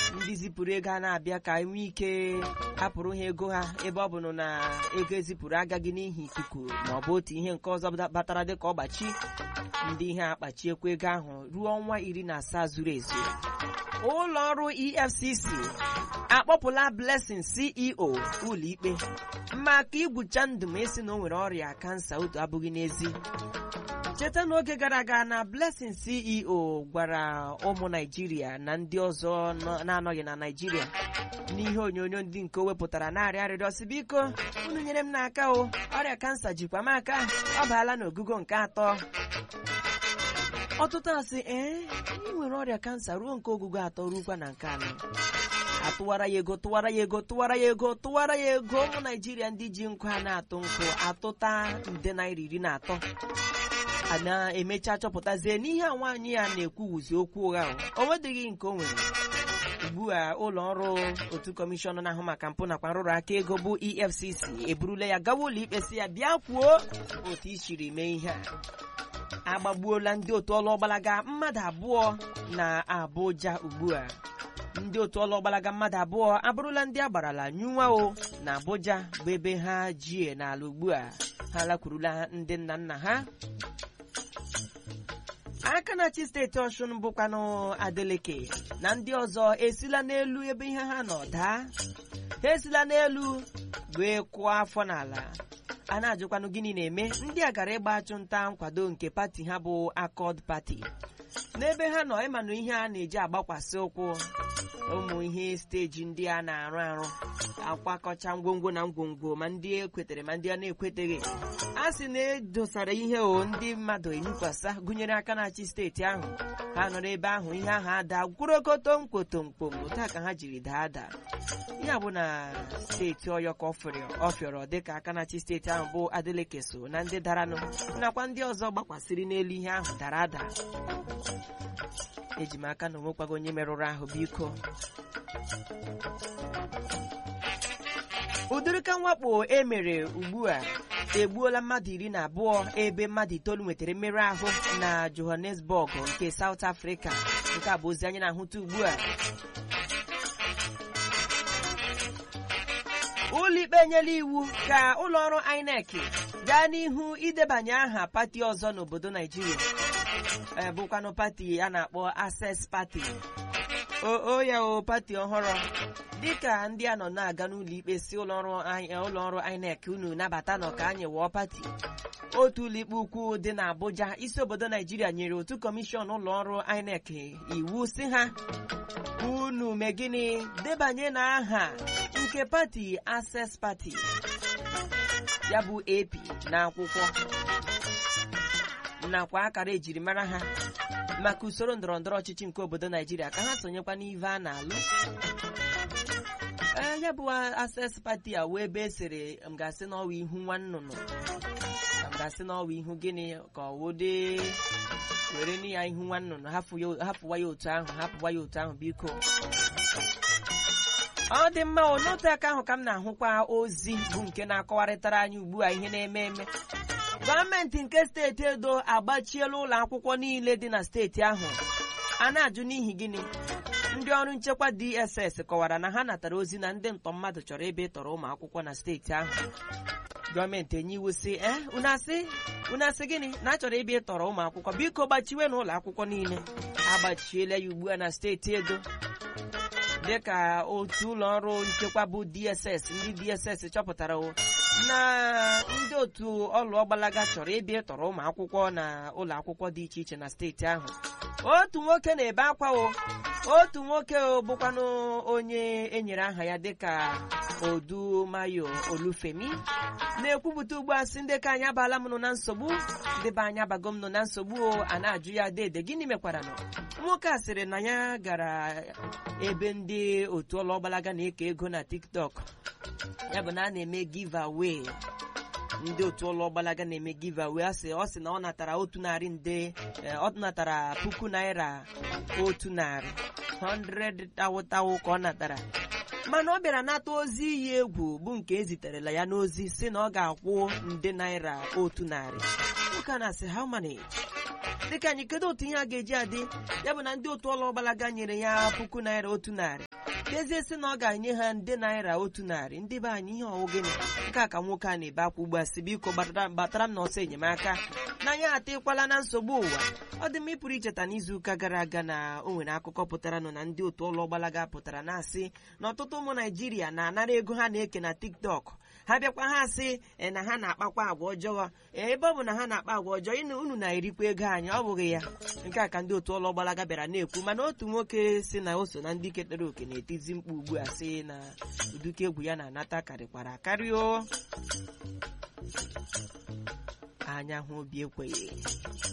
ndị zipụrụ ego a na-abịa ka nwee ike hapụrụ ha ego ha ebe ọ bụ na ego ezipụrụ agaghị n'ihi ikuku ma ọ bụ otu ihe nke ọzọ batara dịka ọgbachi ndị ihe akpachiekwa ego ahụ ruo ọnwa iri na asaa zuru ezu ụlọ ọrụ efcc akpọpụla blessing ceo ụlọikpe maka igwucha ndụ ma esi na o nwere ọrịa kansa otu abụghị n'ezi cheta n'oge gara aga na blessing ceo gwara ụmụ naijiria na ndị ọzọ na-anọghị na naijiria n'ihe onyonyo ndị nke o wepụtara na-arịa arịrịọ si biko unu nyere m n'aka o ọrịa kansa jikwa m aka ọ baala n'ogugo nke atọ ọtụtụ asị ee ị nwere ọrịa kansa ruo nke ogugo atọ rukwa na nke anọ atụwara ya ego tụwara ya ego tụwara ya ego tụwara ya ego ụmụ naijiria ndị ji nkụ ha na-atụ nkụ atụta nde naira iri na atọ a na-emecha chọpụtazie n'ihe a nwaanyị ya na-ekwuwuzi okwu ụgha o nwedịghị nke o nwere ugbu a ụlọ ọrụ otu kọmishọn na-ahụ maka mpụ nakwa nrụrụ aka ego bụ efcc eburula ya gawa ụlọ ikpe si ya bịa kwuo otu i siri mee ihe a agbagbuola ndị otu ọlụọgbalaga mmadụ abụọ na Abuja ugbu a ndị otu ọlụọgbalaga mmadụ abụọ abụrụla ndị agbarala nyụnwa o na Abuja bụ ebe ha jie n'ala ugbu a ha lakwurula ndị nna nna ha aka na-achị steeti Ọshụn bụkwanụ Adeleke na ndị ọzọ esila n'elu ebe ihe ha nọ daa ha esila n'elu wee kụọ afọ n'ala a na-ajụkwanụ gịnị na-eme ndị a gara ịgba achụnta nkwado nke pati ha bụ Accord Party n'ebe ha nọ ịmanụ ihe a na-eji agbakwasị ụkwụ ụmụ ihe steji ndị a na-arụ arụ akwakọcha ngwongwo na ngwongwo ma ndị ekwetere ma ndị a na-ekweteghị a sị na edosara ihe o ndị mmadụ eyikwasa gụnyere aka na-achị steeti ahụ ha nọ n'ebe ahụ ihe ahụ ada gwurokoto mkpotomkpom otu a ka ha jiri daa ada ya bụ na steeti ọyọ ka ọ fịọrọ dịka aka na-achị steeti ahụ bụ Adeleke so na ndị daranụ nakwa ndị ọzọ gbakwasịrị n'elu ihe ahụ dara ada eji m aka na onwekwago onye merụrụ ahụ biko ụdịrịka mwakpo e mere ugbu a egbuola mmadụ iri na abụọ ebe mmadụ itoolu nwetara mmerụ ahụ na Johannesburg nke South Africa nke a bụ ozi anyị na-ahụta ugbu a ụlọikpe enyela iwu ka ụlọọrụ INEC gaa n'ihu idebanye aha pati ọzọ n'obodo Naijiria bụkwanụ pati a na-akpọ Access Party o ya o pati ọhụrụ dịka ndị a nọ na-aga n'ụlọ ikpe si ụlọọrụ INEC unu nabata nọ ka anyị wụọ pati otu ụlọikpe ukwu dị n'Abuja isi obodo Naijiria nyere otu kọmishọn ụlọọrụ INEC iwu si ha unu mee gịnị debanye na aha nke pati Access Party ya bụ AP n'akwụkwọ nakwa akara ejirimara ha maka usoro ndọrọndọrọ ọchịchị nke obodo Naijiria ka ha sonyekwa n'ive a na-alụ ee ya bụ Access Party a wee ebe esere m ga-asị n'ọwa ihu nwa nnụnụ m ga-asị n'ọwa ihu gịnị ka ọ wode were nụ ya ihu nwa nnụnụ hapụwa ya otu ahụ hapụwa ya otu ahụ biko ọ dị mma o n'otu aka ahụ ka m na-ahụkwa ozi bụ nke na-akọwarịtara anyị ugbu a ihe na-eme eme gọọmenti nke steeti edo agbachiela ụlọ akwụkwọ niile dị na steeti ahụ a na-ajụ n'ihi gịnị ndị ọrụ nchekwa DSS kọwara na ha natara ozi na ndị ntọ mmadụ chọrọ ebe ịtọrọ ụmụ akwụkwọ na steeti ahụ gọọmenti enye iwu si e unu asị gịnị na achọrọ ebe ịtọrọ ụmụ akwụkwọ biko gbachiwe n'ụlọ akwụkwọ niile agbachiela ya ugbu a na steeti edo dịka otu ụlọ ọrụ nchekwa bụ DSS ndị DSS chọpụtara na ndị otu ọlụ ọgbalaga chọrọ ebe ịtọrọ ụmụ akwụkwọ na ụlọ akwụkwọ dị iche iche na steeti ahụ otu nwoke na-ebe akwa o otu nwoke o bụkwanụ onye enyere aha ya dịka Odumayo Olufemi na-ekwupụta ugbu a sị ndị ka anyị abala m nọ na nsogbu ndị be anyị abago m nọ na nsogbu o a na-ajụ ya dede gịnị mekwara nọ nwoke a sịrị na ya gara ebe ndị otu ọlụ ọgbalaga na-eke ego na TikTok ya bụ na a na-eme giveaway ndị otu ụlọ ọgbalaga na-eme giveaway ọ sị ọ sị na ọ natara otu narị nde ọ natara puku naira otu narị 100 tawụtawụ ka ọ natara mana ọ bịara nata ozi iyi egwu bụ nke eziterela ya n'ozi si na ọ ga-akwụ nde naira otu narị nwoke a na-asị how manage dịka anyị kedu otu ihe a ga-eji adị ya bụ na ndị otu ụlọ ọgbalaga nyere ya puku naira otu narị dezie sị na ọ ga-enye ha nde naira otu narị ndị be anyị ihe ọwụ gịnị nke a ka nwoke a na-ebe akwa ugbu a si biko gbatara m n'ọsọ enyemaka n'anya atịkwala na nsogbu ụwa ọ dị m ịpụrụ icheta n'izuụka gara aga na o nwere akụkọ pụtara nọ na ndị otu ụlọ gbalaga pụtara na-asị na ọtụtụ ụmụ naijiria na-anara ego ha na-eke na tiktok ha bịakwa ha sị na ha na-akpakwa agwa ọjọọ ebe ọ bụ na ha na-akpa agwa ọjọọ ịnụ unu na-erikwa ego anyị ọ bụghị ya nke a ka ndị otu ụlọ gbalaga bịara na-ekwu mana otu nwoke si na o so na ndị ketere oke na-etizi mkpu ugbu a sị na uduka egwu ya na-anata karịkwara akarị o anya hụ obi ekweghị